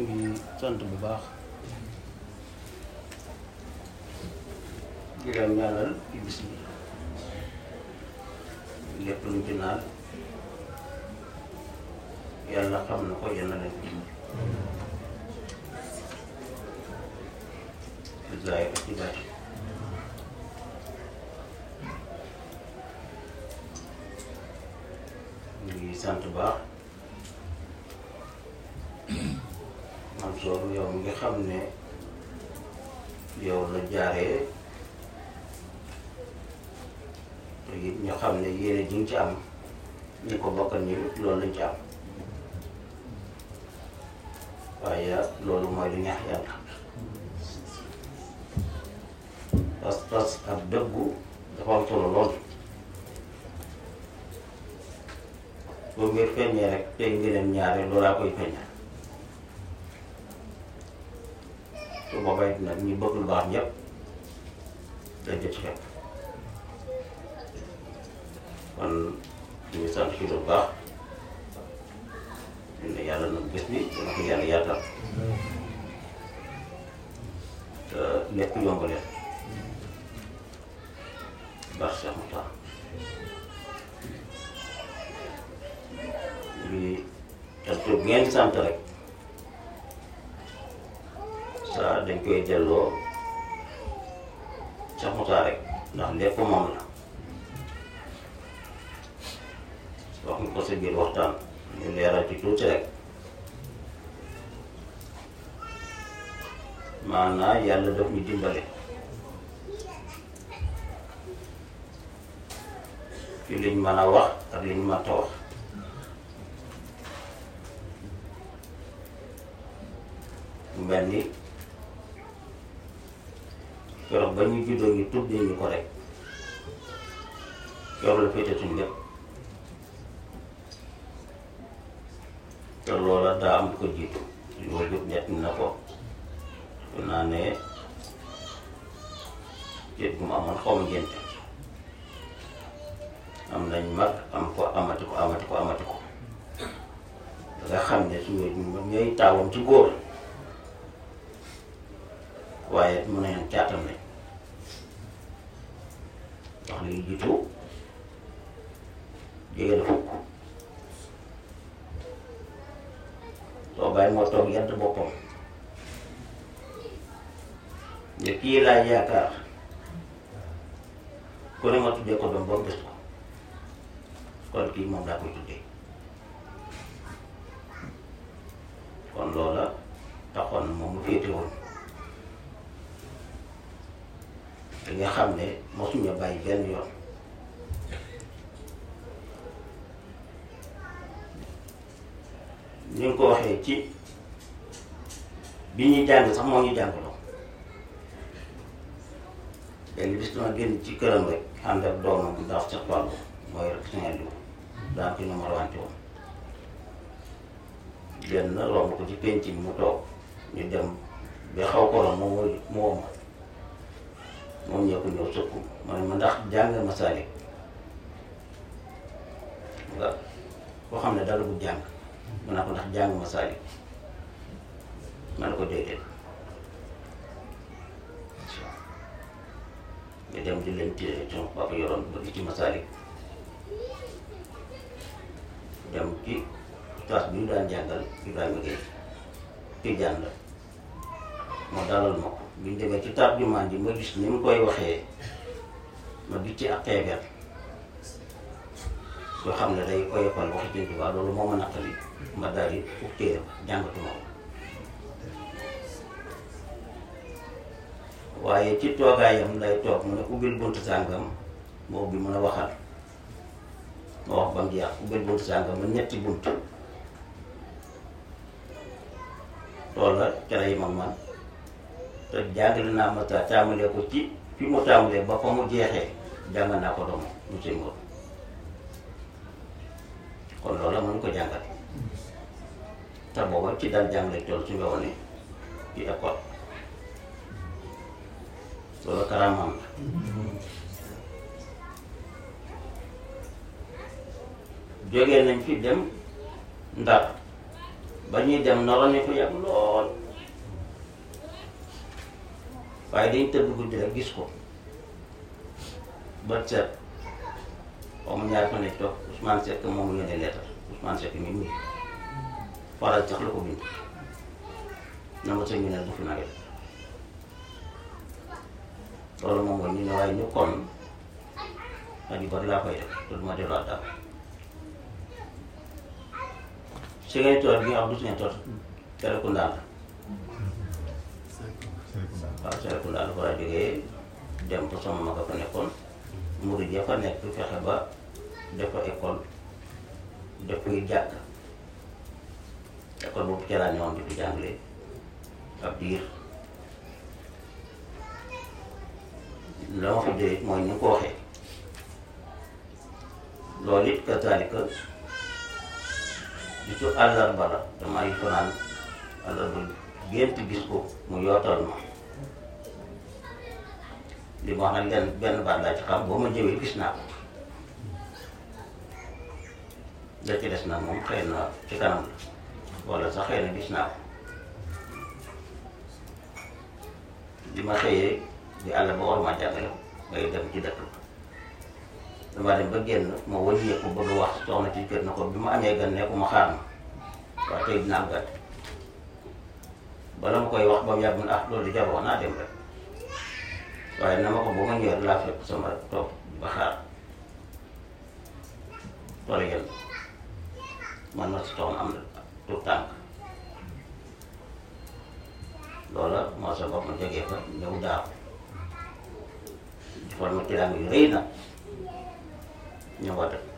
ngi sant bu baax di leen ñaanal ci bis bi lépp luñ ci naan yàlla xam na ko yàlla leen ko ci zaahir ak ci baatin ñu ngi sant baax man sooru yow mi nga xam ne yow la jaaree te it ñu xam ne yéene ji nga ci am ñu ko bokkal ñu loolu lañ ci am waaye loolu mooy lu ñaax yàlla pas-pas ak dëggu dafa am solo lool boo ngir feeñee rek tey ngeeneen ñaare loolaa koy feeñal su boobaa it nag ñu bëgg lu baax ñëpp dañ ci fekk kon ñu ngi sant ci lu baax ñu ne yàlla nag bés bi dana ko yàlla yaatal te lépp yomb leen baax Cheikh Moussa ñu sant bu ngeen sant rek saa dañ koy delloo Cheikh Moussa rek ndax lépp moom la wax nga ko sa biir waxtaan ñu leeral ci tuuti rek maanaam yàlla daf ñu dimbale ci liñ mën a wax ak liñ mënta wax mu mel ni keroog ba ñu juddoo ñu tuddee ñu ko rek keroog la féete suñ lépp te loola daa am ko jiitu suñu wajur ñett na ko su naa ne ceeb bu mu amoon xaw ma ngénte am nañ mag am ko amati ko amati ko amati ko da nga xam ne suñu ñooy taawam ci góor waaye mën nañu caatam lañ wax li jiitu jege na fukk soo bàyyi moo toog yant boppam ne kii laa yaakaar ku ne ma tuddee ko doom ba mu des ko kon kii moom daa koy tuddee kon loola taxoon moom mu féete woon da nga xam ne mosuñu bàyyi benn yoon ni nga ko waxee ci bi ñuy jàng sax moo ñu jàngaloo benn bis dama génn ci këram rek ànd ak doomam bu daaw sax wàllu mooy rek singel li daan ko numéro wante woon génn romb ko ci penc bi mu toog ñu dem ba xaw ko la moom mooy moom moom ñëw ko ñëw sëkku ma ne ma ndax jàng masaalik nga koo xam ne dara bu jàng ma ne ko ndax jàng masaalik ma ne ko déedéet nga dem di leen téere ci papa yoroon ba ci masaalik dem ci classe bi ñu daan jàngal Ibrahima Gueye Tijaan la moo dalal ma ko bi ñu demee ci tarjumaan ji ma gis ni mu koy waxee ma gis ci ak xeeber yoo xam ne day oyofal waxi Sëñ Tuubaa loolu moo ma naqari ma daal di uf téere ba jàngatuma ko waaye ci toogaayam lay toog mu ne ubbil buntu sàngam ma ubbi mën a waxal ma wax ba mu jeex ubbil buntu sàngam ma ñetti bunt loolu la ca lay mag man te jàngale naa ma ta tàmbalee ko ci fi mu tàmbalee ba fa mu jeexee jàng naa ko doom monsieur Ngor kon loolu la mënu ko jàngal te booba ci daan jàngale tool su nga wane ci école loolu karaamam la jógee nañ fi dem Ndar ba ñuy dem noroon ne fa yàgg lool waaye dañ tëdd guddi rek gis ko bët set xaw ma ñaar fa nekk toog Ousmane Seck moom mu yónnee leetar Ousmane Seck mi muy faral sax la ko bind na ma sëñ bi ne du fi nawet loolu moom mooy ñu ne waaye ñu kon ak yu bari laa koy def te du ma delluwaat daal si ngay toog bi nga xam du si ngay toog Serekunda la waaw Serekunda la fa la jógee dem fa sama mag a fa nekkoon murid ya fa nekk fexe ba def fa école def koy jàkk école boobu ca laa ñëwoon di fi jàngale ab diir la ma fa jëlee mooy ni nga ko waxee loolu it kazaalika bisu àllarba la damaa yi fanaan àllarba gént gis ko mu yootal ma li ma wax nag lenn benn baat laa ci xam boo ma jëwee gis naa ko da ci des nag moom xëy na ci kanam la wala sax xëy na gis naa ko li ma xëyee di àll ba war ma jàngale ngay dem ci dëkk dama dem ba génn ma wëññeeku bëgg a wax soxna ci kër na ko bi ma amee gan ne ko ma xaar ma waaye tey dinaa am gàtt bala ma koy wax ba mu yàgg ah loolu di jar wax naa dem rek waaye na ma ko ba ma ñëwee laa fekk sama toog ba xaar tool yéen man ma si toxoon am na tout tànk loola moo sa bopp ma jógee fa ñëw daaw defal ma tiraanga yu rëy na ñëw wa dëkk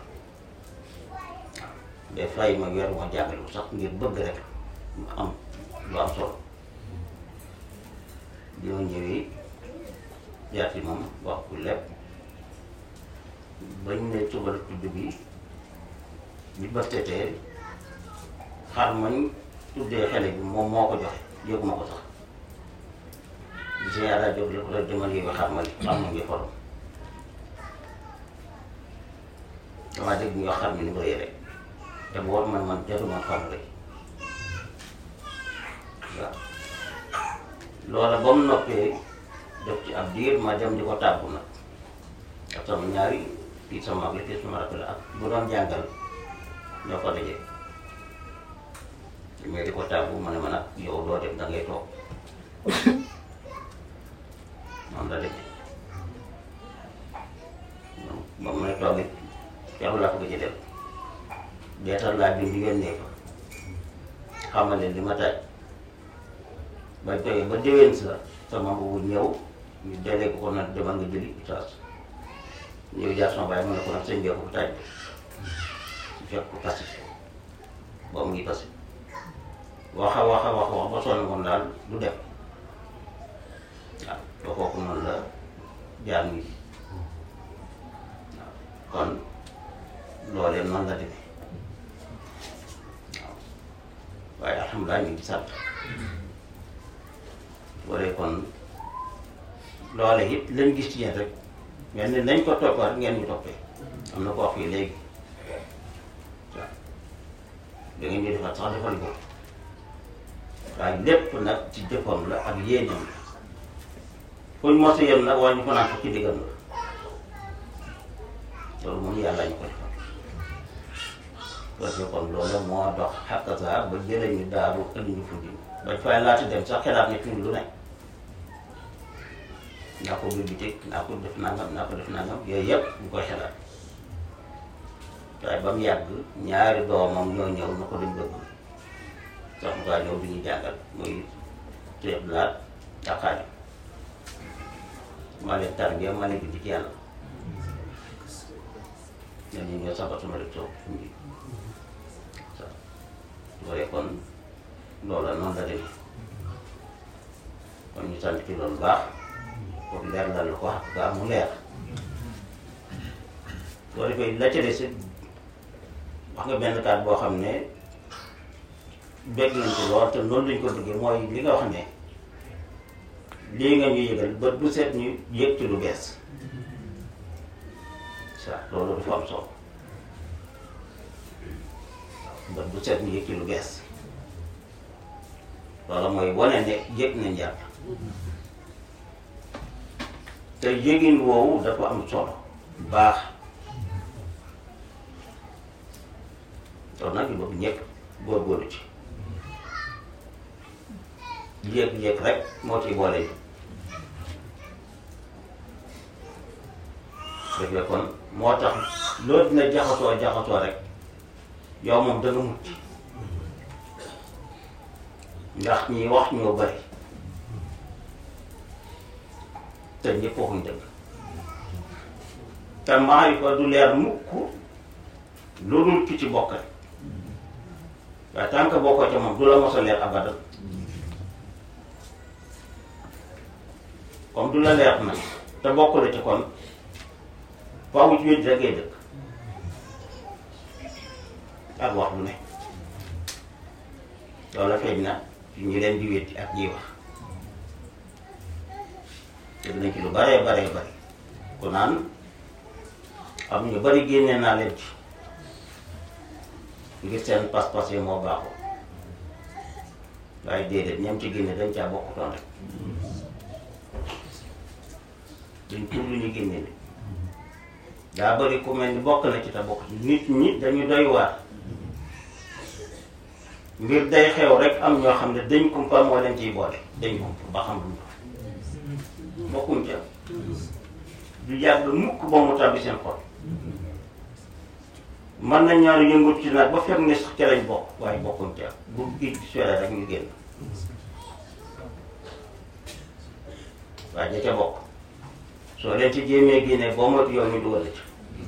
des fay ma weer ma jàngale sax ngir bëgg rek mu am lu am solo bi ma ñëwee jaar ci moom wax ku lépp bañ ne suba la tudd bi bi ba tetee xar mañ tuddee xele bi moom moo ko joxe yëguma ko sax gis nga jóg la ko rek demal yooyu xar ma li xam na ngi forom damaa dégg ñu wax xar mi ni mu rëy rek te boobu man man jotuma xam rek waaw loola ba mu noppee def ci ab diir ma dem di ko tàggu nag ak sama ñaari kii sama mag la kii sama rakk la ak bu doon jàngal ñoo ko dajee mais di ko tàggu ma ne ma nag yow doo dem da ngay toog noonu la demee ba mu ne toog it teewul laa ko gëj a dem deetal laa bind yónnee fa xamal leen li ma taaj bañ toogee ba déwén sa sama boobu ñëw ñu delee ko ko nag demal nga jëli itaas ñëw jaar sama baay mu ne ko nag sëñ bee ko taaj su fekk ko tasi ba mu ngi tasi waxa waxa wax wax ba sonn moom daal du dem waaw doo kooku noonu la jaar ngi waaw kon loolee noonu la demee waaw waaye alhamdulilah ñu ngi sant waree kon loole it lañ gis ci yéen rek mel ni nañ ko toppee rek ngeen ñu toppee am na ko wax fii léegi waaw da ngeen ñu defal sax defal ko waaye lépp nag ci jëfam la ak yéenam la fuñ mos a yem nag waaye ñu ko naan ko ci diggam la loolu moom yàlla ñu ko defal parce que kon loolu moo dox xàqasa ba jëlee ñu daaru indi ñu fuddi bañ fay laata dem sax xelaat ne fii lu ne naa ko bibliothèque naa ko def nangam naa ko def nangam yooyu yëpp ñu koy xelaat waaye ba mu yàgg ñaari doomam ñoo ñëw na ko dañ bëgg sax mu kaa ñëw di ñu jàngal muy Cheikh Blaat ak Xaadim maa leen tarbiya maa leen bind ci yàlla ñoom ñu ñoo sabat sama rek toog suñu waaw su ko kon loola noonu la demee kon ñu sant ci loolu baax pour leer la lu ko wax gaa mu leer soo defee la ca des wax nga benn kaat boo xam ne bégg nañ ci lool te noonu lañ ko duggee mooy li nga wax ne lii nga ñu yëgal bët bu set ñu yëg ci lu bees sa loolu dafa am solo bët bu set ñu yëg ci lu bees loolu mooy wane ne yëg nañ yàlla te yëgin woowu dafa am solo baax loolu nag ñu bëgg ñëpp góorgóorlu ci yëg-yëg rek moo ci boole yi dëgg la kon moo tax loolu dina jaxasoo jaxasoo rek yow moom danga mucc ndax ñi wax ñoo bari te ñëpp waxuñ dëgg te maarifa du leer mukk lu dul ki ci bokk rek waaye tant que bokkoo ca moom du la mos a leer abadan comme du la leer nag te bokk la ci kon faaw ci wéet rek ngay dëkk ak wax lu ne loolu feeñ na ci ñi leen di wétti ak ñiy wax dégg nañ ci lu baree baree bari ku naan am ñu bari génnee naa leen ci ngir seen pas-pas yi moo baaxoo waaye déedéet ñam ci génne dañ caa bokkutoon rek duñ tuur lu ñu génne ni daa bari ku mel ni bokk na ci te bokk ci nit ñi dañu doy waar mbir day xew rek am ñoo xam ne dañ kumpa moo leen ciy boole dañ kumpa ba xam lu mu bokkuñ ca du yàgg mukk ba mu tàbbi seen xol mën nañ ñaar yëngut ci nag ba fekk ne sax ca lañ bokk waaye bokkuñ ca bu géej gi sore rek ñu génn waaye ja ca bokk soo leen ci jéemee génne boo moytu yow ñu dugal la ci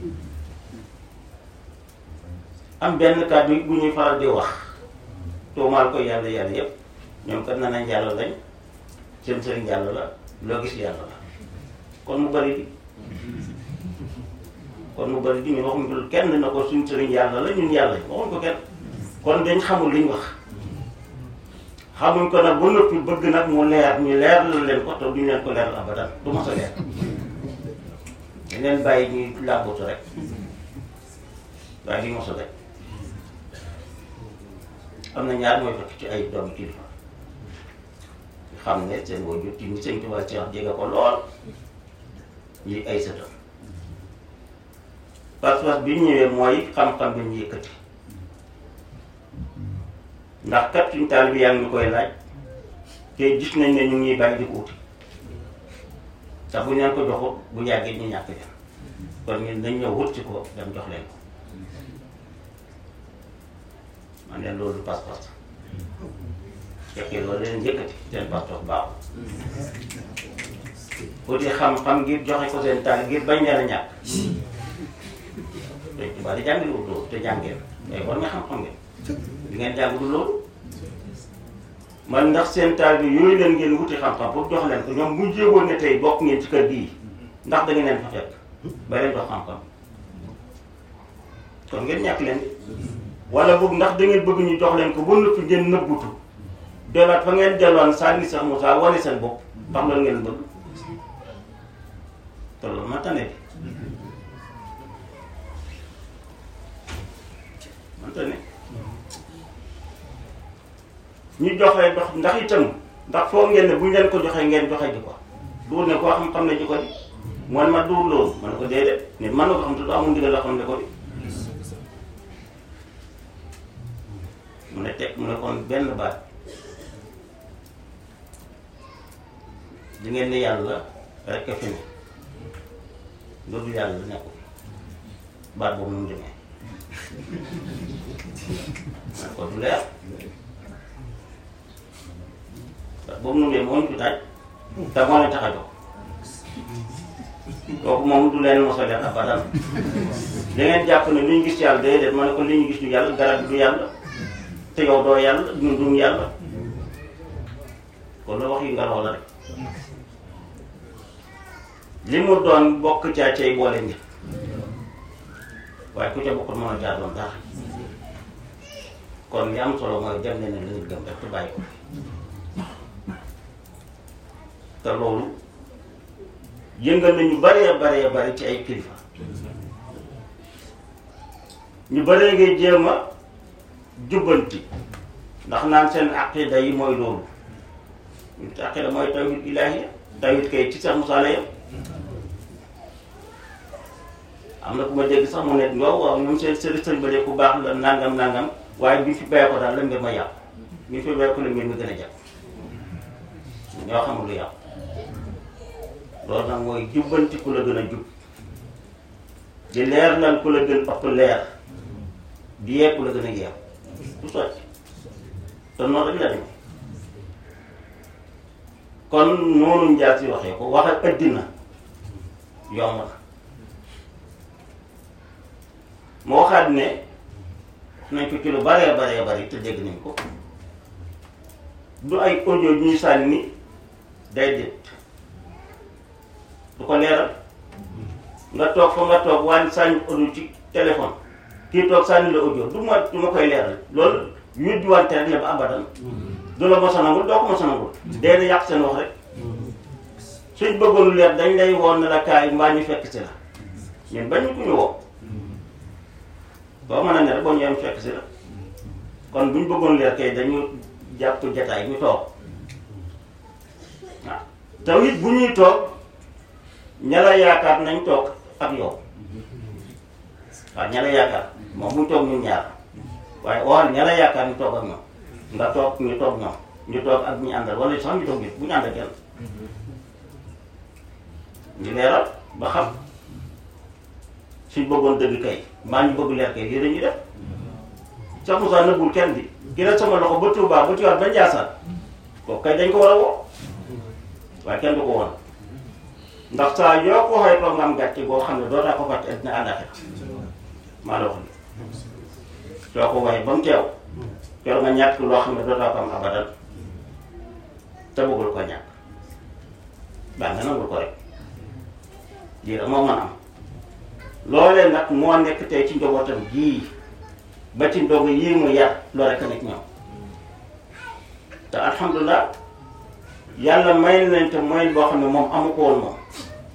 am benn kàddu bu ñuy faral di wax tuumaal ko yàlla yàlla yépp ñoom kat na nañ yàlla lañ seen sëriñ yàlla la loo gis yàlla la kon mu bari di kon mu bari di ñu waxuñ ko kenn na ko suñ sëriñ yàlla la ñun yàlla waxuñ ko kenn kon dañ xamul liñ wax xamuñ ko nag ba noppi bëgg nag mu leer ñu leer la leen ko te duñ leen ko leer abadan du ma sa leer dañ leen bàyyi ñuy làmbatu rek waaye li mos a daj am na ñaar mooy fekk ci ay doomi kilifa xam ne seen wajur ci ni sëñ Tuubaa Cheikh jege ko lool ñi ay sëtam pas-pas bi ñëwee mooy xam-xam bi ñu yëkkati ndax kat suñ taal bi yaa ngi ñu koy laaj te gis nañ ne ñu ngi bàyyi di ko uti te bu ñu leen ko joxut bu yàggee ñu ñàkk leen kon ñun dañ ñëw wut ci ko dem jox leen ko man leen loolu pas-pas fekkee loolu leen yëkkati seen pas-pas baaxul uti xam-xam ngir joxe ko seen taal ngir bañ leen a ñàkk te tubaab di jàngi loolu loolu te jàngeen mais war nga xam-xam ngeen di ngeen jàng du loolu man ndax seen taal bi yooyu leen ngeen wuti xam-xam pour jox leen ko ñoom bu jéegoon ne tey bokk ngeen ci kër gii ndax da ngeen leen fa fekk ba leen jox xam-xam kon ngeen ñàkk leen wala boog ndax da ngeen bëgg ñu jox leen ko ba noppi ngeen nëbbutu delaat fa ngeen delloon sànni sax Moussa wane seen bopp ndax loolu ngeen bëgg te loolu ma tane bi man tane ñu joxee dox ndax itam ndax foo ngeen ne bu ñu leen ko joxee ngeen joxe ji ko duur ne koo xam xam ne ji ko di man ma duur loolu man ne ko déedéet nit mën na ko xam te du amul ndigal la xam ne ko di mu ne teg mu ne kon benn baat di ngeen ne yàlla rek a fi ne loolu yàlla nekkul baat boobu nu mu demee man ko du leer baat boobu nu mu demee moo ñu fi taaj te moo leen tax a jóg kooku moom du leen mos a leer abadan da ngeen jàpp ne li ñu gis yàlla déedéet ma ne ko li ñu gis du yàlla garab bi du yàlla te yow doo yàlla ñun duñ yàlla kon la wax yi nga la rek li mu doon bokk caa cay boole nit waaye ku ca bokkul mën a caa doon dara kon li am solo mooy dem ne ne la nit gëm rek te bàyyi ko te loolu yëngal nañu baree baree bari ci ay kilifa ñu baree ngay jéem a jubbanti ndax naan seen aqida yi mooy loolu nit aqida mooy tawhid ilaahi tawhid kay ci sax musaala yam am na ku ma dégg sax mu ne waaw waaw ñoom seen seen sëñ ba de ku baax la nangam nangam waaye bi ñu fi bàyyi ko daal la mbir ma yàqu bi ñu fi bàyyi ko la mbir mi gën a jàpp ñoo xamul lu yàqu loolu nag mooy jubbanti ku la gën a jub di leer lan ku la gën ëpp leer di yee ku la gën a yeew du sotti te noonu rek la demee kon noonu njaar si waxee ko wax ak ëddina yomb na moo waxaat ne nañ ko ci lu baree baree bari te dégg nañ ko du ay audio yu ñuy sànni day déet du ko leeral nga toog fa nga toog waan sànni audio ci téléphone kii toog sànni la audio du ma du ma koy leeral loolu yuddi wante rek la ba abadan du la mos a nangul doo ko mos a nangul dee na yàq seen wax rek suñ bëggoon lu leer dañ lay woon ne la kaay mbaa ñu fekk si la ñun bañ ku ñu woo boo mën a ne rek boo ñëwee fekk si la kon buñ bëggoon leer kay dañu jàpp jataay ñu toog waaw taw it bu ñuy toog ña la yaakaar nañ toog ak yow waaw ña la yaakaar moom buñ toog ñun ñaar waaye waxal ña la yaakaar ñu toog ak ñoom nga toog ñu toog ñoom ñu toog ak ñu àndal wala sax ñu toog it bu ñu àndal kenn ñu leeral ba xam suñ bëggoon dëgg kay maa ñu bëgg leer kay lii dañuy def sax Moussa nëbbul kenn di ki la sama loxo ba Touba ba Tivaouane ba Ndiassane kooku kay dañ ko war a woo waaye kenn du ko woon ndax saa yoo ko waxee toog nga am gàcce boo xam ne dootaa ko fàtte àddina àllaaxira maa la wax li soo ko waxee ba mu teew yor nga ñàkk loo xam ne dootaa ko am abadan te bëggul ko ñàkk baa nga nangul ko rek lii rek moo mën am loolee nag moo nekk tey ci njabootam gii ba ci ndogu yii mu yar loo rek a nekk ñoom te alhamdulilah yàlla may nañ te mooy boo xam ne moom amu ko woon moom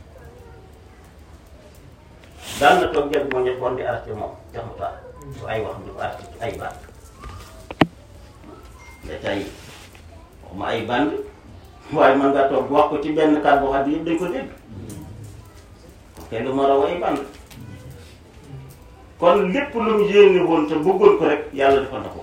daan na toog jël moo ñëpp woon di arrêté moom jox mu taal su ay wax di ko arrêté ci ay baat da tey waxuma ay band waaye man nga toog wax ko ci benn kàddu boo xam ne yëpp dañ ko dégg kenn du ma raw ay band kon lépp lu mu yéene woon te bëggoon ko rek yàlla defal na ko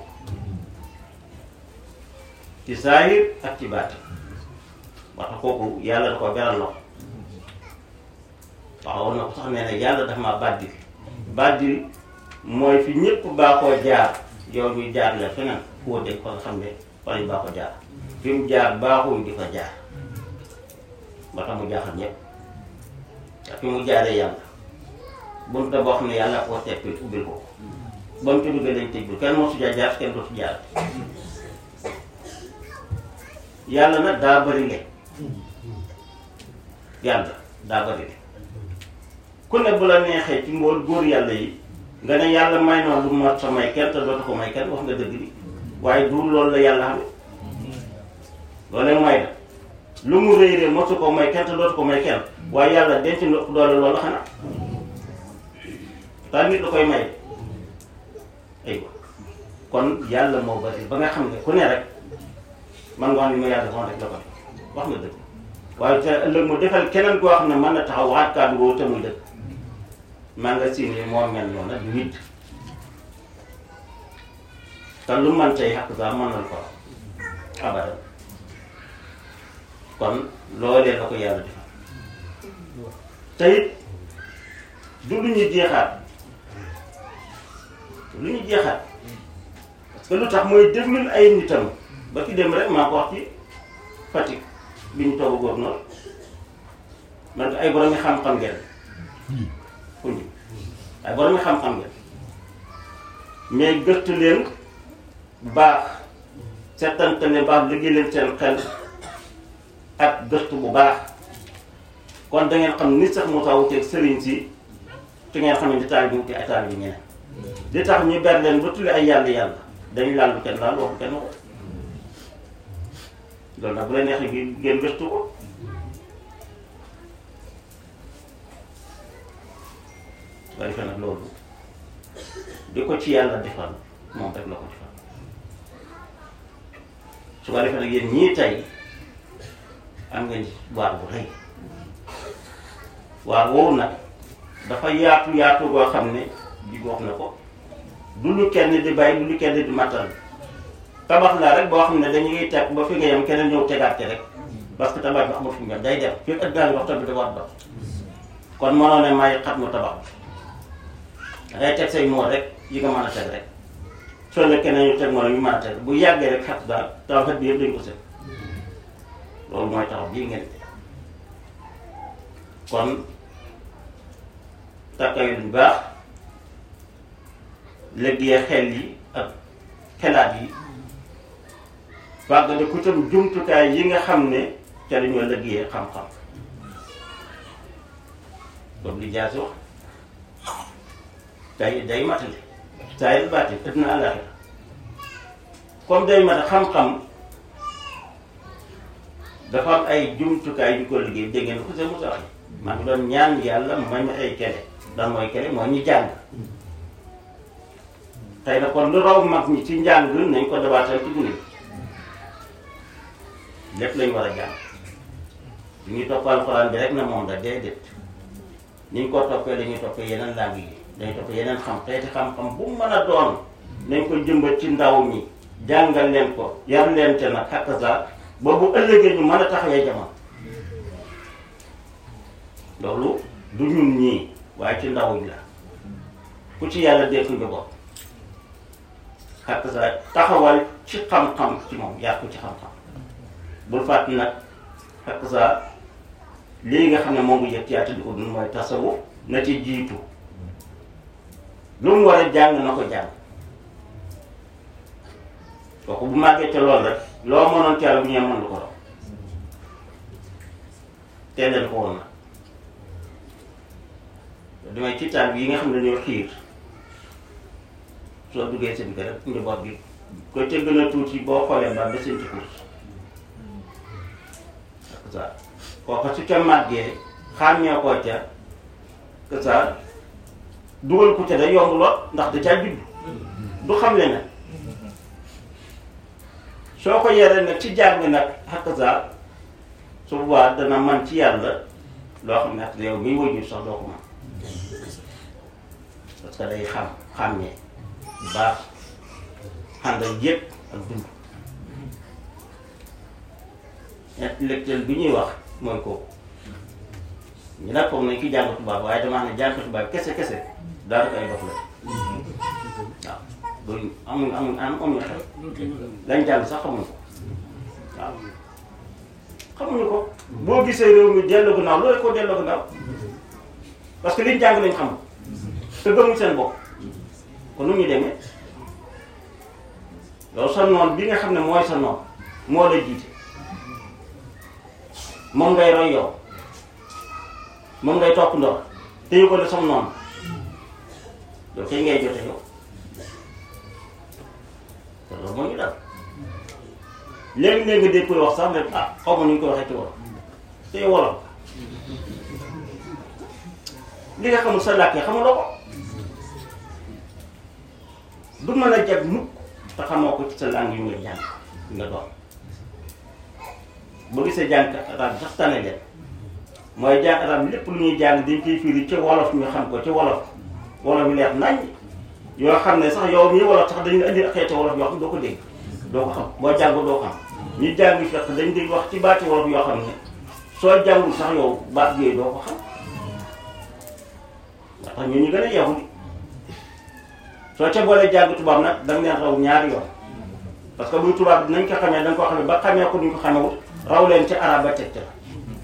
ci saahir ak ci baati wax kooku yàlla da ko beral loxo waxoon na ko sax nee na yàlla dafa ma bàddil bàddil mooy fi ñëpp baaxoo jaar yow ñu jaar la feneen foo dégg fa nga xam ne fa lañ baaxoo jaar fi mu jaar baaxuñ di fa jaar ba tax mu jaaxal ñëpp te fi mu jaaree yàlla bunta boo xam ne yàlla koo teppil ubbil ko ba mu ci duggee lañ tëjul kenn moo su jaar jaar kenn dootu jaar yàlla nag daa bëri le yàlla daa bëri le ku ne bu la neexee ci mbool góor yàlla yi nga ne yàlla may na lu mat sa may kenn te dootu ko may kenn wax nga dëgg di waaye du loolu la yàlla xam loolee may la lu mu rëy rëy mosu ko may kenn te dootu ko may kenn waaye yàlla denc na doole loolu xanaa taal nit la koy may aywa kon yàlla moo bëri ba nga xam ne ku ne rek man nga wax ni ma yàlla defoon rek la ko def wax nga dëgg waaye te ëllëg mu defal keneen koo xam ne mën na taxaw waxaat kàddu woo te muy dëgg maa nga siin yi moo mel noonu nag nit te lu man tey xaq saa mën na ko abadan kon loolee la ko yàlla defal te it du lu ñuy jeexaat lu ñuy jeexaat parce que lu tax mooy déglul ay nitam ba ki dem rek maa ko wax ci Fatick bi ñu toog a góor noonu man ay borom yi xam-xam ngeen fu ñu ay borom yi xam-xam ngeen mais gëstu leen baax seetante ne baax liggéey leen seen xel ak gëstu bu baax kon da ngeen xam ni sax moo tax wuteeg sëriñ si te ngeen xam ne di taal bi wuti ay taal bi ñeneen li tax ñu ber leen ba tulli ay yàlla yàlla dañu laal lu kenn laal waxu kenn ko loolu nag bu la neexee gi ngeen gëstu ko waaye fe nag loolu di ko ci yàlla defal moom rek la ko defal su ko defee nag yéen ñii tey am ngeen waar bu rëy waar woowu nag dafa yaatu yaatu goo xam ne di wax na ko du lu kenn di bàyyi du lu kenn di mattal tabax la rek boo xam ne dañuy teg ba fi nga yem keneen ñëw tegaat ci rek parce que tabax bi amul fi mu yem day dem fii ak gaa ngi wax tamit dafa war dox kon mënoo ne may xat mu tabax bi da ngay teg say moo rek yi nga mën a teg rek soo ne keneen ñu teg moo ñu mën a teg bu yàggee rek xat daal tabax bi yëpp dañ ko set loolu mooy taxaw bii ngeen kon takkayu bu baax liggéey xel yi ak xelaat yi fàggale ku tam jumtukaay yi nga xam ne ca la ñoo liggéeyee xam-xam boobu li jaasi wax day day matale saa yi baati ëpp na àllaxira comme day mata xam-xam dafa am ay jumtukaay yu ko liggéey dégg ngeen ko seen musa wax maa ngi doon ñaan yàlla may ma ay kele dan mooy kele mooy ñu jàng tey na kon lu raw mag ñi ci njàng nañ ko dabaatal ci gune lépp lañ war a jàng du ñuy topp alxuraan bi rek na moom la déedéet ni ñu ko toppee dañuy toppee yeneen langue yi dañuy toppee yeneen xam xeeti xam-xam bu mën a doon nañ ko jëmbat ci ndaw ñi jàngal leen ko yar leen te nag xakk sa ba bu ëllëgee ñu mën a taxawee jamono loolu du ñun ñii waaye ci ndaw ñi la ku ci yàlla def nga bopp xakk sa taxawal ci xam-xam ci moom yar ko ci xam-xam bul fàtt nag xakk sa lii nga xam ne moom ngi yëg yaata di ko dund mooy tasawuf na ci jiitu lu mu war a jàng na ko jàng kooku bu màggee ca lool rek loo mënoon caala bu ñee mën lu ko raw teeleen ko woon na damay ci taal bi yi nga xam ne dañoo xiir soo duggee seen kër rek njaboot gi ko ca gën a tuuti boo xoolee ba ba seen ci course ak ça kooku su ca màggee xàmmee koo ca que ça dugal ko ca day yomb lool ndax da caa judd du xam le nag soo ko yeree nag ci jàng nag xakk saa su boobaa dana man ci yàlla loo xam ne ak yow miy wëjur sax doo ko man parce que day xam xàmmee bu baax ànd ak yëpp ak dund intellectuel bi ñuy wax mooy kooku ñu nag foog nañ ki jàng tubaab waaye damaa ne jàng tubaab kese kese daanaka ay dof la waaw loolu amuñ amuñ am amuñ xel lañ jàng sax xamuñ ko waaw xamuñu ko boo gisee réew mi delloo gannaaw loolu ko delloo gannaaw parce que liñ jàng lañ xam te gëmuñ seen bopp kon nu ñu demee yow sa noon bi nga xam ne mooy sa noon moo la jiite moom ngay roy yow moom ngay topp ndox te yu ko ne sam noonu yow tey ngay jote yow te loolu moo ñu dal léegi-léegi nga dégg koy wax sax ne ah xaw ma nu ñu koy waxee ci wolof te wolof li nga xamul sa làkkee xamuloo ko du mën a jag mukk te xamoo ko ci sa langue yu nga jàng yu nga doon boo gisee jàng arab sax tane leen mooy jàng arab lépp lu ñuy jàng dañ koy firi ci wolof ñu xam ko ci wolof wolof yi leer nañ yoo xam ne sax yow mii wolof sax dañu indi xeeti wolof yoo xam doo ko dégg doo ko xam boo jàng doo xam ñu jàng fekk dañ di wax ci baati wolof yoo xam ne soo jàngul sax yow baat yooyu doo ko xam ndax tax ñun ñu gën a yeewu di soo ca boolee jàng tubaab nag da nga leen raw ñaari yoon parce que buy tubaab dinañ ko xamee da nga ko xamee ba xamee ko duñ ko xamewut raw leen ci arab ba teg ca la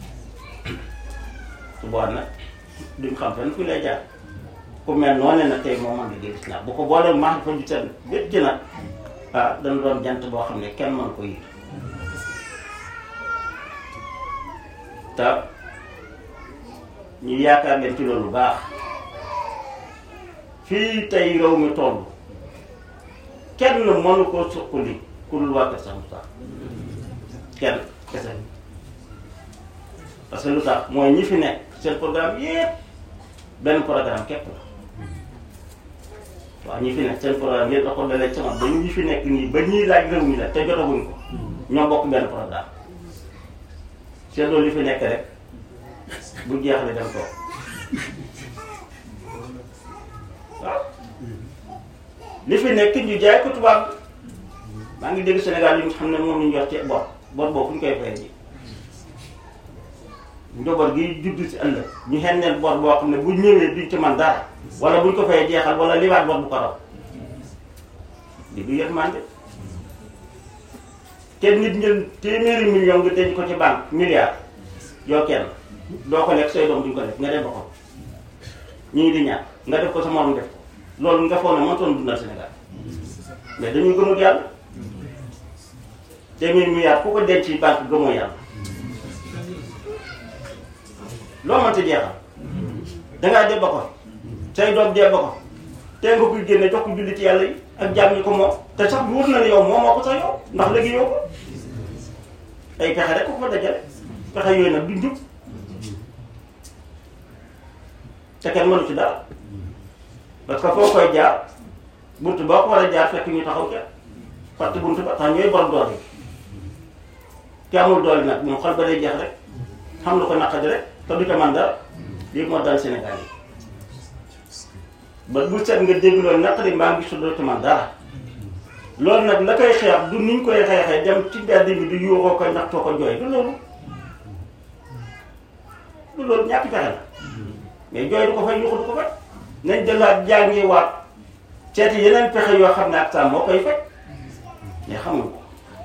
su boobaa nag duñ xam fenn fu lay jaar ku mel noonu nag tey moo mën liggéey islam bu ko boolee maax fa ju seen bét ci nag ah dana doon jant boo xam ne kenn mën ko yir te ñu yaakaar leen ci loolu baax fii tey réew mi toll kenn mënu ko suqali ku dul waa Kër Saalum kenn kese parce que lu tax mooy ñi fi nekk seen programme yépp benn programme képp la waaw ñi fi nekk seen programme yépp da ko dalee sama ba ñi fi nekk nii ba ñuy laaj réew mi la te jotaguñ ko ñoo bokk benn programme seetloo li fi nekk rek bu jeexle dem toog waaw li fi nekk ñu jaay ko tubaab maa ngi dégg Sénégal yi nga xam ne moom la ñu yor ci bor bor boobu fu ñu koy fayee ji njaboot gi judd si ëllëg ñu xenneel bor boo xam ne bu ñëwee duñ ci man dara wala buñ ko fayee jeexal wala liwaat bor bu ko raw li du yërmande te nit ñël téeméeri million nga denc ko ci banque milliard yoo kenn doo ko lekk say doom duñ ko lekk nga def ba ko ñu ngi di ñaan nga def ko sa morom def ko loolu nga foog ne mëntoon dundal Sénégal mais dañuy gëmut yàlla téeméeri milliard ku ko denc ci banque gëmoo yàlla loo mënta jeexal dangaa dee ba ko say doom dee ba ko tey nga koy génne jox ko julli ci yàlla yi ak jaam ñi ko moom te sax wóor na ne yow moom moo ko sax yow ndax léegi yow ko ay pexe rek ko fa dajale pexe yooyu nag du njub te kenn mënu ci dara parce que foo koy jaar bunt boo ko war a jaar fekk ñu taxaw ca fàtte bunt ba tax ñooy borom doole ki amul doole nag moom xol ba day jeex rek xam lu ko naqadi rek te du ca man dara lii moo dal Sénégal yi ba bu set nga dégg loolu naqari mbaa ngi sudoo ci man dara loolu nag la koy xeex du niñ koy xeexee dem ci mbedd bi du yuuxoo ko ñaxtoo ko jooy du loolu du loolu ñàkk pexe la mais jooy du ko fay yuuxu du ko fay nañ jëlaat jàngi waat seeti yeneen pexe yoo xam ne ak saa moo koy faj mais xamuñ ko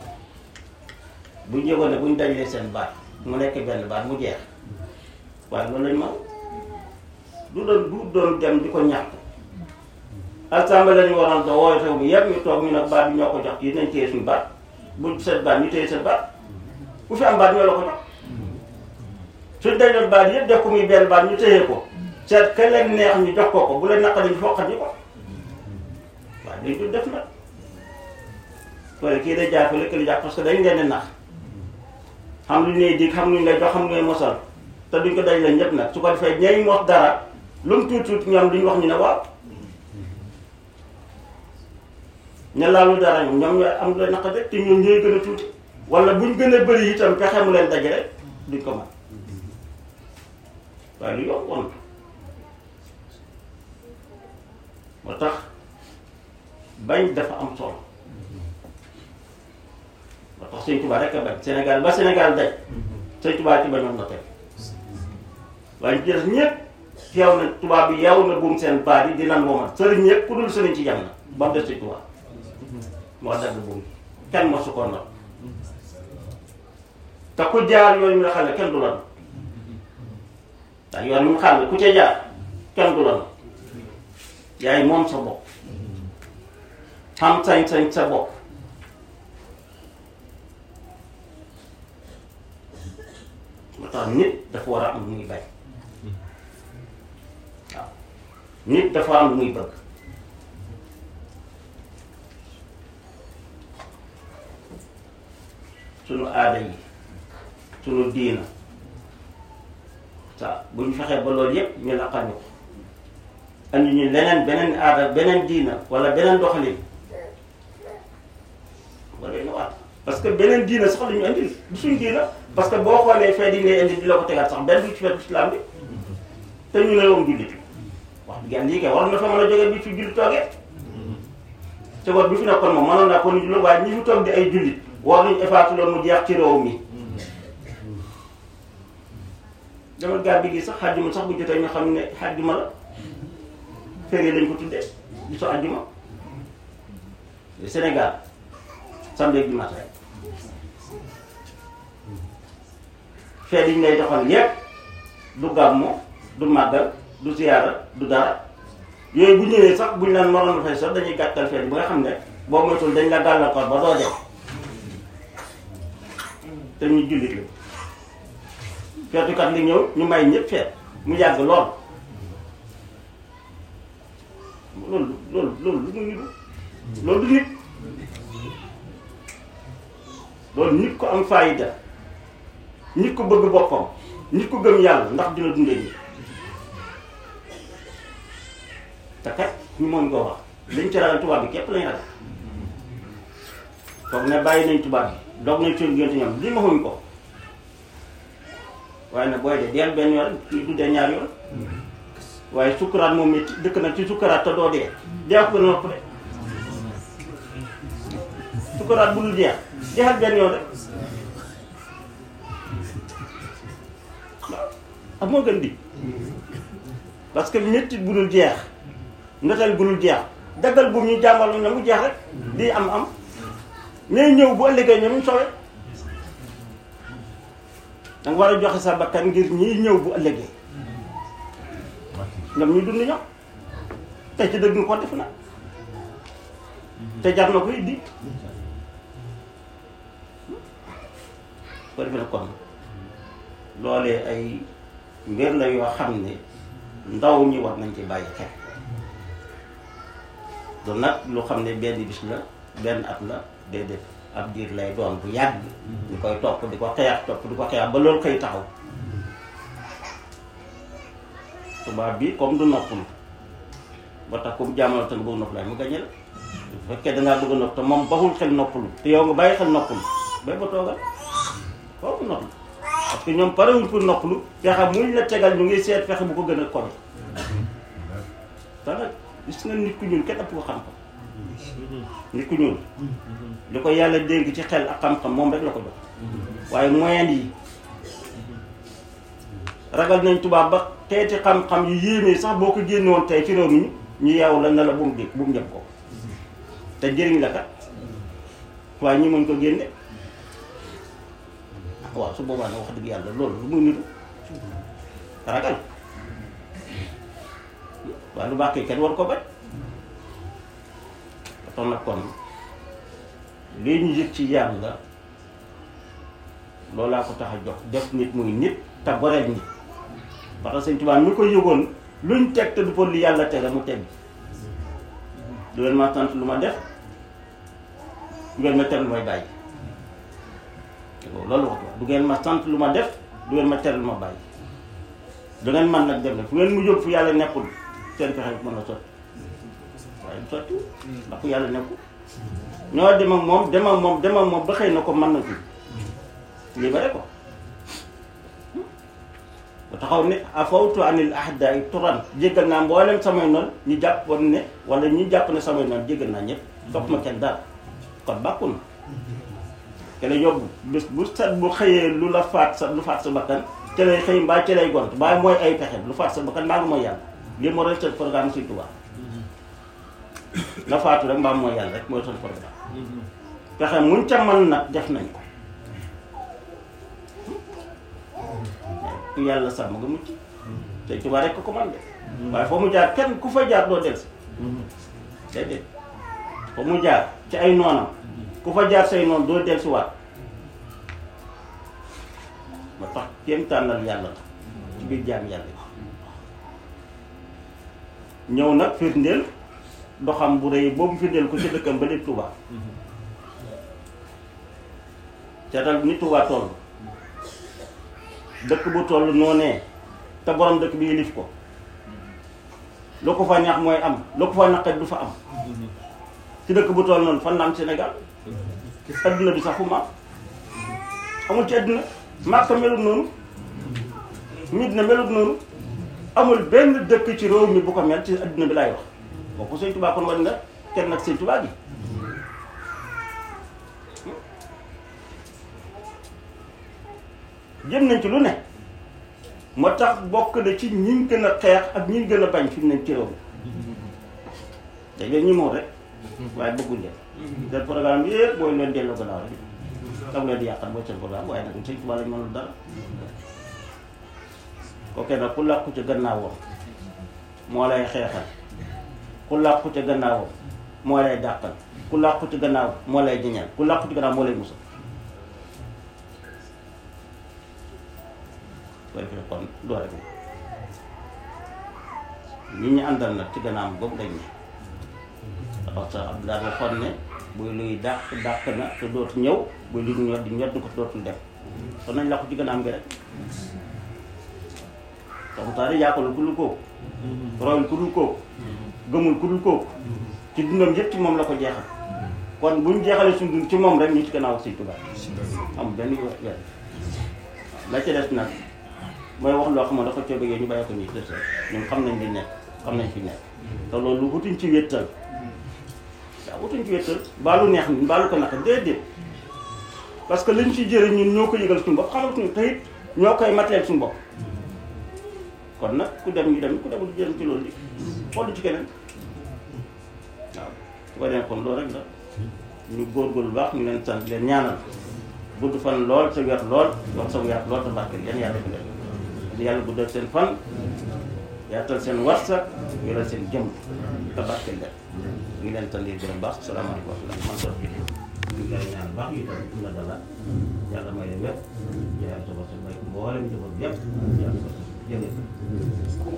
bu ñëwoon ne buñ dajalee seen baat mu nekk benn baat mu jeex waaye loolu lañ mën du doon du doon dem di ko ñaxtu assemblée lañu waroon da wooy xew mi yëpp ñu toog ñu nag baat bi ñoo ko jox yi nañ téye suñu baat bu seen baat ñu téye seen baat ku fi am baat ñoo la ko jox suñ dajaloon baat yëpp def ko muy benn baat ñu téye ko seet ka leen neex ñu jox ko ko bu leen naqari ñu foqat ñu ko waaye dañ dul def nag wala kii day jaar fële kële jaar parce que dañ leen di nax xam lu ñuy dig xam lu ñu lay jox xam lu ñuy mosal te duñ ko daj la ñëpp nag su ko defee ñay mos dara lu mu tuuti tuuti ñoom duñ wax ñu ne waaw ña laalu dara ñoom ñoom ñooy am la naqade te ñoom ñooy gën a tuuti wala buñ gën a bëri itam pexe mu leen dajale duñ ko mën waaye lu yomb woon moo tax bañ dafa am solo moo tax Sëñ Tuubaa rek a bañ Sénégal ba Sénégal daj Sëñ Tuubaa ci bañoon na teg waaye jël ñëpp teew na tubaab bi yeewu na buum seen baat yi di lan woomal sëriñ ñëpp ku dul sëriñ ci jam na ba mu des Sëñ Tuubaa moo dagg buum kenn mosu ko not te ku jaar yooyu mu la xale kenn du la not ndax yoon mu xam ne ku ca jaar kenn du la not yaay moom sa bopp xam sañ-sañ sa bopp moo tax nit dafa war a am lu muy bañ waaw nit dafa am lu muy bëgg sunu aada yi sunu diina sa bu ñu fexee ba loolu yépp ñu laqal ñu ko andi ñu leneen beneen aada beneen diina wala beneen doxalin wala ñu waat parce que beneen diina sax la ñu andi du suñ diina parce que boo xoolee fee di ngay indi di la ko tegaat sax benn du ci feetu islam bi te ñu ne yow jullit wax dëgg yàlla lii kay war na fa mën a jógee bi fi jullit toogee te war bi fi nekkoon moom mënoon naa ko ni jullit waaye ñi fi toog di ay jullit war nañu effacer loolu mu jeex ci réew mi demal gaal bi gi sax xàjjuma sax bu jotee ñu xam ne xàjjuma la férié lañ ko tuddee bisu àjjuma Sénégal samedi ak dimanche rek fee yi ñu lay doxal yépp du gàmmu du màggal du ziyaara du dara yooyu bu ñëwee sax buñ leen moroon fay sax dañuy gàttal fee bi nga xam ne boo moytul dañ la gàllankoor ba doo dem te ñu jullit la feetukat li ñëw ñu may ñëpp feet mu yàgg lool loolu loolu loolu lu mu niru loolu du nit loolu nit ko am faayida nit ko bëgg boppam nit ko gëm yàlla ndax dina dundee nii te kat ñu moom ko wax liñ ci ragal tubaab bi képp lañu ragal foog ne bàyyi nañ tubaab bi doog nañ seen gént ñoom li ma xuñ ko waaye nag booy de deel benn yoon kii du dee ñaar yoon waaye sukkuraat moom it dëkk na ci sukkuraat te doo dee dee ko gën a noppale sukkuraat bu dul jeex jeexal benn yoon rek waaw ak moo gën di parce que métti bu dul jeex ndotal bu dul jeex daggal bu ñu jàmmal na mu jeex rek di am am ñooy ñëw bu ëllëgee ñoom ñu sowe da nga war a joxe sa bakkan ngir ñiy ñëw bu ëllëgee ñoom ñu dund ñoom te ci dëgg nga ko def na te jar na ko it di ko defee kon loolee ay mbir la yoo xam ne ndaw ñi war nañ ci bàyyi xel du nag lu xam ne benn bis la benn at la déedéet ab diir lay doon bu yàgg ñu koy topp di ko xeex topp di ko xeex ba loolu xëy taxaw tubaab bi comme du noppalu ba tax comme jaamal te nga bëgg nopp laay mu gañe la bu fekkee dangaa bëgg a nopp te moom baxul xel noppalu te yow nga bàyyi xel noppalu bay ba toogal foofu noppalu parce que ñoom parewuñ pour noppalu fexe muñ la tegal ñu ngi seet fexe bu ko gën a kowe te nag gis nga nit ku ñuul kenn ëpp ko xam-xam nit ku ñuul li ko yàlla dénk ci xel ak xam-xam moom rek la ko jox waaye moyen yi ragal nañ tubaab ba xeeti xam-xam yu yéemee sax boo ko génne woon tey ci réew mi ñu yeewu la ne la bu mu dégg bu mu jëm ko te njëriñ la kat waaye ñi mën ko génne waaw su boobaa nag wax dëgg yàlla loolu lu muy nitu ragal waaye lu baax kay kenn war ko bañ tax nag kon lii ñu yëg ci yàlla loolaa ko tax a jox def nit muy nit te goreel nit parce que sëñ Tuubaa mi ko yëgoon luñ teg te du ko li yàlla tere mu teg du ngeen ma sant lu ma def du ngeen ma tere lu may bàyyi loolu wax du ngeen ma sant lu ma def du ngeen ma tere lu ma bàyyi du ngeen man nag dem ne fu ngeen mu jóg fu yàlla nekkul seen pexe mën na sotti waaye du sotti ndax fu yàlla nekkul ñoo dem ak moom dem ak moom dem ak moom ba xëy na ko mën na fi libéré ko ba taxaw ne afawtu anil ahdaay turan jéggal naa mboolem samay noonu ñu jàppoon ne wala ñi jàpp ne samay noonu jéggal naa ñëpp topp ma kenn dara kon bàkku na te la yóbbu bés bu set bu xëyee lu la faat sa lu faat sa bakkan te lay xëy mbaa ci lay gont mbaa mooy ay pexe lu faat sa bakkan mbaa nga mooy yàlla lii moo doon seen programme Sëñ Tuubaa la faatu rek mbaa mooy yàlla rek mooy seen programme pexe muñ ca mën nag def nañ ko ku yàlla sàmm nga mucc Sëñ Tuubaa rek ko ko man de waaye foo mu jaar kenn ku fa jaar doo delsi déedéet foo mu jaar ci ay noonam ku fa jaar say noonu doo delsi waat ba tax kéem tànnal yàlla la ci biir jaam yàlla ñëw nag firndeel doxam bu rëy boobu firndeel ko ci dëkkam ba lépp Tuubaa seetal ni Tuubaa toll dëkk bu toll noonee te borom dëkk bi yilif ko lu ko fa neex mooy am lu ko fa naqari du fa am ci dëkk bu toll noonu fan la am Sénégal adduna bi sax fu mu am amul ci adduna Màkka melut noonu Medina melut noonu amul benn dëkk ci réew mi bu ko mel ci adduna bi laay wax boo ko Sëñ Tuubaa kon war nga kenn nag Sëñ Tuubaa gi jëm nañ ci lu ne moo tax bokk na ci ñi gën a xeex ak ñi gën a bañ fi mu ne ci réew mi dañ leen ñi moom rek waaye bëgguñ leen seen programme bi yëpp booy leen delloo gannaaw rek tam leen di yàqal mooy seen programme waaye nag Sëñ Tuubaa lañ mënul dara kooke nag ku làqu ca gannaawam moo lay xeexal ku làqu ca gannaawam moo lay dàqal ku làqu ca gannaaw moo lay jiñal ku làqu ca gannaaw moo lay musal koy defee kon doo rek ñi ñu àndal nag ci gannaaw boobu dañ ne parce que Abdoulaye waxoon ne buy luy dàq dàq na te dootu ñëw buy luy ñor di ñor di ko dootul dem kon nañ làqu ci gannaaw gi rek comme ça de yàqalul ku dul kooku royul ku dul kooku gëmul ku dul kooku ci dundam yëpp ci moom la ko jeexal kon buñ jeexalee suñu dund ci moom rek ñu ci gannaaw Sëñ Tuubaa amul benn weer la ca des nag mooy wax loo xam ne dafa coo bëggee ñu bàyyi ko nii des ñun xam nañ li nekk xam nañ fi nekk te loolu wutuñ ci wéttal waaw wutuñ ci wéttal baalu neex ni baalu ko naka déedéet parce que lañ ci jëriñ ñun ñoo ko yëgal suñu bopp xamal suñu teyit ñoo koy mateel suñu bopp kon nag ku dem ñu dem ku demul jëriñ ci loolu li xool ci keneen waaw su ko demee kon loolu rek la ñu góorgóorlu baax ñu leen sant leen ñaanal gudd fan lool sa wér lool wax sa wér lool sa barkeel yan yàlla ko def yàlla guddal seen fan yaatal seen warsak yoral seen jëm te barkeel leen ñu leen sant leen gërëm baax salaamaaleykum wa rahmatulah man sox bi ñu ngi lay ñaan baax yi tam na dala yàlla may leen wér yàlla sa bopp sa may mboolem jëfam yëpp yàlla ko jëlee